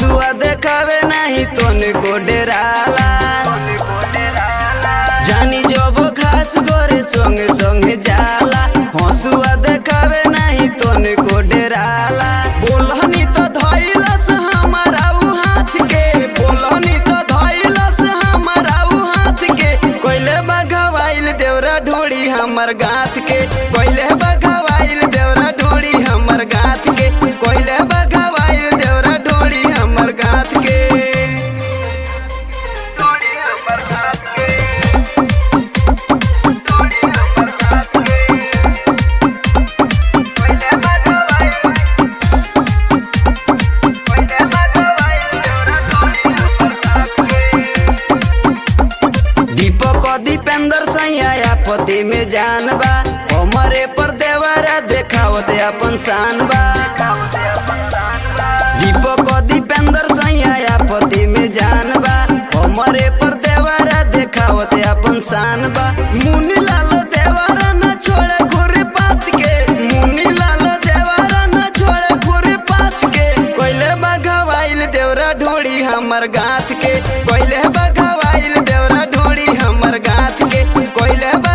हसुआ देखावे नहीं तोने को डेराला जानी जब घास गोरे संगे संगे जाला हसुआ देखावे नहीं तोने को डेराला बोलहनी तो धइलस हमारा उ हाथ के बोलहनी तो धइलस हमारा उ हाथ के कोइले बगवाइल देवरा ढोड़ी हमर गाथ के कोइले बगवाइल देवरा ढोड़ी हमर गाथ के कोइले बगवाइल देवरा ढोड़ी हमर गाथ के ढोड़ी हमर गाथ के ढोड़ी हमर गाथ के कोइले बगवाइल कोइले बगवाइल देवरा ढोड़ी हमर गाथ के दीपक दीपेंद्र सैया पति में जान बा हमरे पर देवरा देखावत अपन शान बा दीपक दीपेंद्र सैया पति में जान बा हमरे पर देवरा देखावत अपन शान बा मुनि लाल देवरा न छोड़े घुरे पात के मुनि लाल देवरा न छोड़े घुरे पात के कोइले बगवाइल देवरा ढोड़ी हमर गाथ के कोइले बगवाइल देवरा ढोड़ी हमर गाथ के कोइले बा